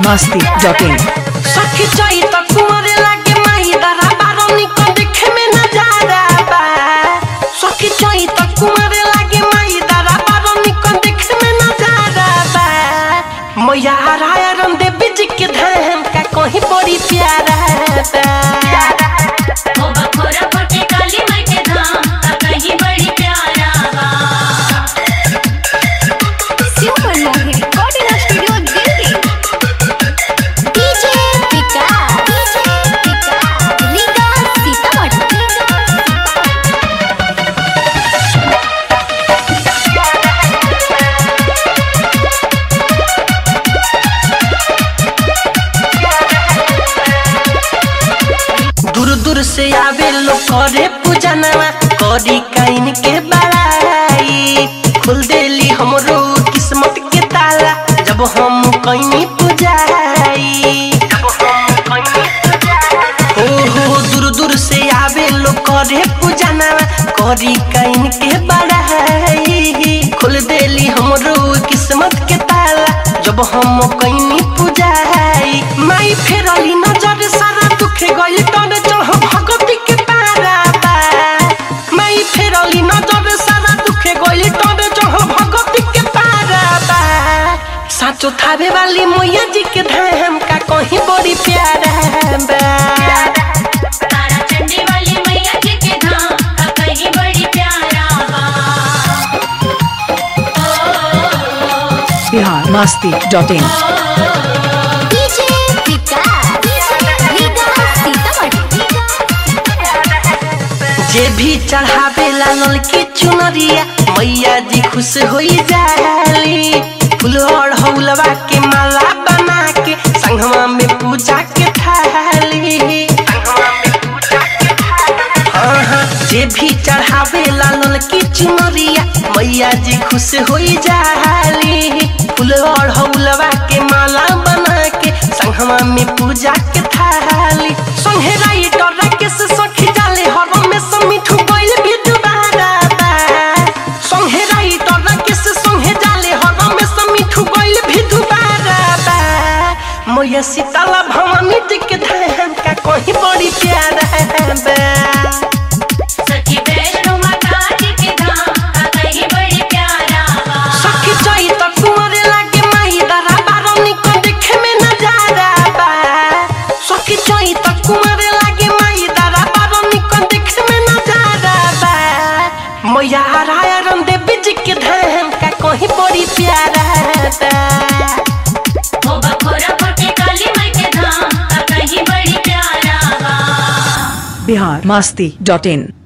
masti.in सखी चई त कुंवरे लागे माही दरा बारोनी को देखे में नजारा बा सखी चई त कुंवरे लागे माही दरा बारोनी को देखे में नजारा बा मैया राया रन दे बिज के धाम का कहीं बड़ी प्यारा बा ओ बखोरा फटे काली माई के धाम का कहीं बड़ी प्यारा बा super Mohit recording studio Delhi DJ Vikas DJ Vikas Riga Sitamarhi दूर दूर से आवे लोग करे पूजनवा करी काइन के बड़ाई खुल देली हमरो किस्मत के ताला जब हम कहीं पूजाई हो हो दूर दूर से आवे लोग करे पूजनवा करी काइन के बड़ाई खुल देली हमरो किस्मत के ताला जब हम कहीं पूजाई माई फेरली नजर सारा दुखे गइल तने चढ़ भगवती के पारा बा माई फेरली नजर सारा दुखे गइल तने चढ़ भगवती के पारा बा साचो थावे वाली मैया जी के धाम का कहीं बड़ी प्यारा बा तारा चंडी वाली मैया जी के धाम का कहीं बड़ी प्यारा बा Bihar masti.in DJ Vikas Riga Sitamarhi जे भी चढ़ावे लाल की चुनरिया मैया जी खुश होई जाली फूल और हौलवा के माला बना के संगवा में पूजा के थाली हाँ हाँ जे भी चढ़ावे लाल की चुनरिया मैया जी खुश होई जाली फूल और हौलवा के माला बना के संगवा में पूजा के थाली संगे राइटर राकेश सखी जाले हर में समिठू गइल भी दुबारा बा संगे राइटर राकेश संगे जाले हर में समिठू गइल भी दुबारा बा मैया सीताला भवानी जी के धाम का कहीं बड़ी प्यारा बा सखी वैष्णो माता जी के धाम का कहीं बड़ी प्यारा बा सखी चई त कुंवरे लागे माही दरा बारोनी को देखे में नजारा बा सखी चई त कुंवरे लागे माही दरा बारोनी को देखे में नजारा बा मैया राया रन दे बिज के धाम का कहीं बड़ी प्यारा बा ओ बखोरा फटे काली माई के धाम का कहीं बड़ी प्यारा बा Bihar masti.in